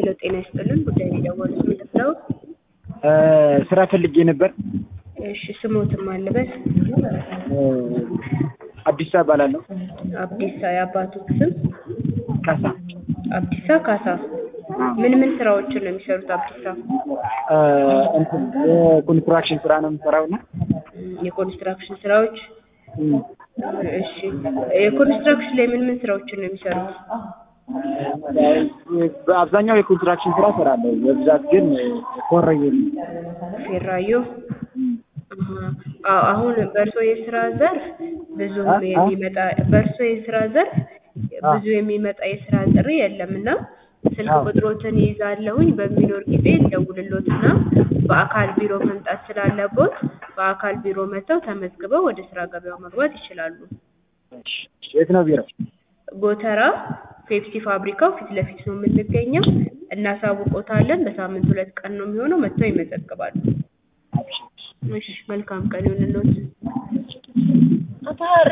ሄሎ ጤና ይስጥልን ጉዳይ የደወሉት ምንድን ነው? ስራ ፈልጌ ነበር። እሺ ስሞትም አለበት አዲስ እባላለሁ። አብዲሳ የአባቶት ስም ካሳ አብዲሳ ካሳ ምን ምን ስራዎችን ነው የሚሰሩት አብዲሳ? እንትን የኮንስትራክሽን ስራ ነው የምሰራው እና እም፣ የኮንስትራክሽን ስራዎች እሺ የኮንስትራክሽን ላይ ምን ምን ስራዎችን ነው የሚሰሩት? በአብዛኛው የኮንስትራክሽን ስራ እሰራለሁ። በብዛት ግን ኮረየ ፌራዮ አዎ፣ አሁን በእርሶ የስራ ዘርፍ ብዙ አ? የሚመጣ በእርሶ የስራ ዘርፍ ብዙ የሚመጣ የስራ ጥሪ የለም እና ስልክ አዎ። ቁጥሮትን ይይዛለሁኝ በሚኖር ጊዜ እንደውልሎትና በአካል ቢሮ መምጣት ስላለቦት በአካል ቢሮ መጥተው ተመዝግበው ወደ ስራ ገበያው መግባት ይችላሉ። የት ነው ቢሮ? ጎተራ ፔፕሲ ፋብሪካው ፊት ለፊት ነው የምንገኘው። እናሳውቆታለን። በሳምንት ሁለት ቀን ነው የሚሆነው። መጥተው ይመዘግባሉ። እሺ፣ መልካም ቀን ይሁንልዎት።